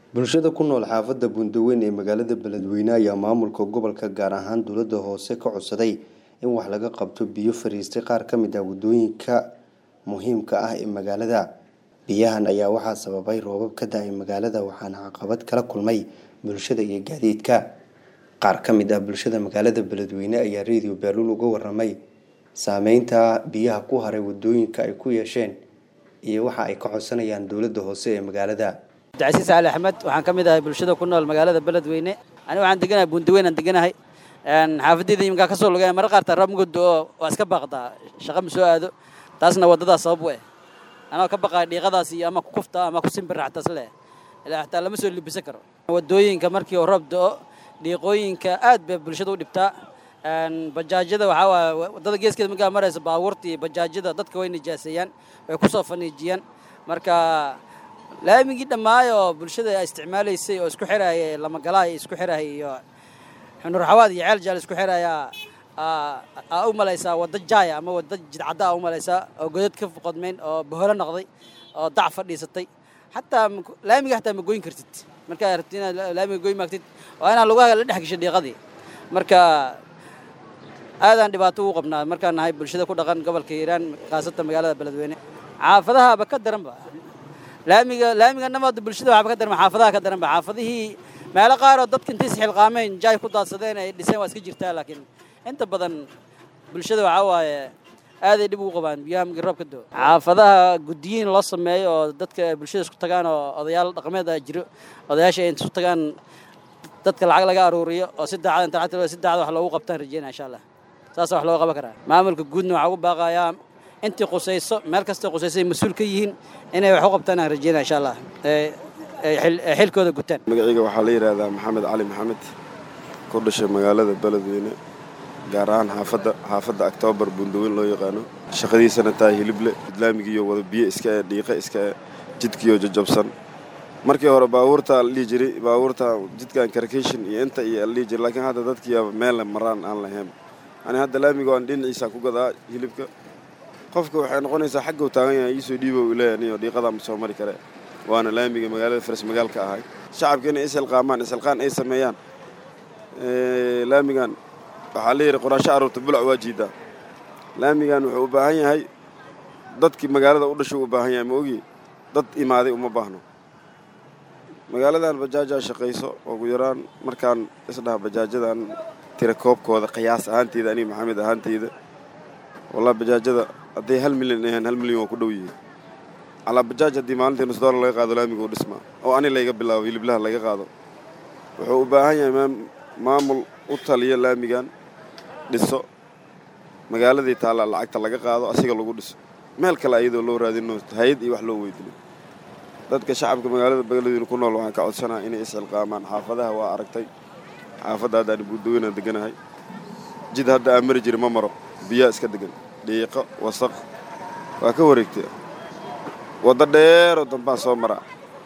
bulshada ku nool xaafadda buundaweyn ee magaalada beledweyne ayaa maamulka gobolka gaar ahaan dowladda hoose ka codsaday in wax laga qabto biyo fariistay qaar ka mid ah waddooyinka muhiimka ah ee magaalada biyahan ayaa waxaa sababay roobab ka da-ay magaalada waxaana caqabad kala kulmay bulshada iyo gaadiidka qaar ka mid ah bulshada magaalada beledweyne ayaa radio baaluul uga waramay saameynta biyaha ku haray waddooyinka ay ku yeesheen iyo waxa ay ka codsanayaan dowladda hoose ee magaalada cabdicasiis cali axmed waxaan ka mid ahay bulshada ku nool magaalada beledweyne aniga waxaan deganahay buundaweyn aan deganahay xaafadeyda iminkaa ka soo lugaya marar qaartaa roob muguddo oo waa iska baaqdaa shaqa ma soo aado taasna waddadaas sabab u eh anoo ka baqaya dhiiqadaas iyo ama ku kufta ama ku simbirraxtas leh ilaa xataa lama soo libisan karo waddooyinka markii uu roob do-o dhiiqooyinka aad bay bulshada u dhibtaa bajaajyada waxaa waaya waddada geeskeeda markaa maraysa baabuurta iyo bajaajyada dadka way nijaaseeyaan way ku soo faniijiyaan marka laamigii dhammaayo oo bulshada isticmaalaysay oo isku xiraya lamagalaha isku xiraya iyo xunur xawaad iyo ceel jaal isku xiraya aa u malaysaa wadda jaaya ama wadda jidcadda aa u malaysaa oo godad ka qodmayn oo boholo noqday oo dac fadhiisatay xataa laamiga xataa ma goyn kartid markaa rabtid inaad laamiga goyn maagtid waa inaad lugaha la dhex gasho dhiiqadii marka aadaan dhibaato ugu qabnaa markaan nahay bulshada ku dhaqan gobolka hiiraan khaasatan magaalada beledweyne xaafadahaaba ka daranba laamiga laamiga namaada bulshada waxba ka daran xaafadaha ka daranba xaafadihii meelo qaar oo dadka intay isxilqaameen jaay ku daadsadeen ay dhiseen waa iska jirtaa laakiin inta badan bulshada waxaa waaye aaday dhib ugu qabaan biyaha markii roob ka doo xaafadaha guddiyiin loo sameeyo oo dadka bulshada isku tagaan oo odayaal dhaqameed a jiro odayaasha ay isku tagaan dadka lacag laga aruuriyo oo si daacad inta lacagta si daacad wax loogu qabtaan rajeynaya insha allah saasa wax looga qaban karaa maamulka guudna waxaa ugu baaqayaa intii qusayso meel kastay qusayso ay mas-uul ka yihiin inay wax u qabtaan aan rajeynaya insha allah xilkooda gutaan magacayga waxaa la yidhaahdaa maxamed cali maxamed ku dhashay magaalada beledweyne gaar ahaan xaafadda xaafadda octoobar buundaweyn loo yaqaano shaqadiisana tahay hilible islaamigiiyo wada biyo iska e dhiiqa iska e jidkiiyo jajabsan markii hore baabuurta la dhihi jiray baabuurta jidkan karkashin iyo inta iyo la dhihi jiray laakiin hadda dadkiiya meelle maraan aan lahayn ani hadda laamiga aan dhinaciisa ku gadaa hilibka qofka waxay noqonaysaa xagga u taagan yahay iisoo dhiibo u leeyahay niyo dhiiqadaa ma soo mari kare waana laamiga magaalada faras magaalka ahay shacabka inay isilqaamaan isilqaan ay sameeyaan laamigan waxaa la yidhi qoraasho aruurta bulac waa jiidaa laamigan wuxuu u baahan yahay dadkii magaalada u dhashay u baahan yahay ma ogi dad imaaday uma baahno magaaladan bajaajaa shaqayso ugu yaraan markaan isdhaha bajaajadan tira koobkooda qiyaas ahaanteyda aniga maxamed ahaanteyda wallah bajaajada hadday hal milyan ahayn hal milyan waa ku dhow yihiin calaa bajaaj haddii maalintii nus doolar laga qaado laamiga u dhismaa oo ani layga bilaabo hiliblaha laga qaado wuxuu u baahan yahay maamul u taliya laamigan dhiso magaaladii taallaa lacagta laga qaado asiga lagu dhiso meel kale ayadoo loo raadino hay-ad iyo wax loo weydino dadka shacabka magaalada beledweyne ku nool waxaan ka codsanaha inay isxilqaamaan xaafadaha waa aragtay xaafadda haddaani buudaweynaan deganahay jid hadda aan mari jiri ma maro biyaa iska degan dhiiqo wasaq waa ka wareegtay waddo dheeroo dambaan soo maraa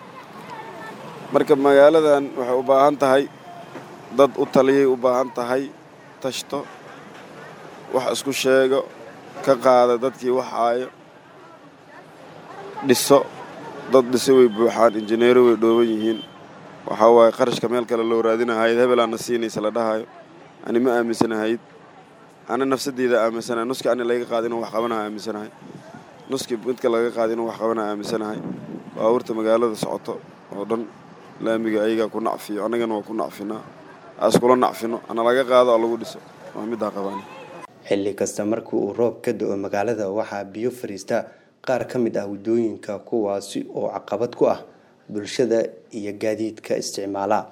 marka magaaladan waxay u baahan tahay dad u taliyay u baahan tahay tashto wax isku sheego ka qaada dadkii waxaayo dhiso dad dhise way buuxaan injineero way dhooban yihiin waxaa waaye qarashka meel kale loo raadinahayd hebelaana siinaysa la dhahayo ani ma aaminsanahayd ana nafsadeyda aaminsanahay nuskii ani laga qaada inuu wax qabanaha aaminsanahay nuskii midka laga qaada inuu wax qabanaha aaminsanahay baabuurta magaalada socoto oo dhan laamiga ayagaa ku nacfiyo annagana waa ku nacfinaa iskula nacfino ana laga qaado oo lagu dhiso waa middaa qabaan xilli kasta markii uu roob ka do-o magaalada waxaa biyo fariista qaar ka mid ah waddooyinka kuwaasi oo caqabad ku ah bulshada iyo gaadiidka isticmaala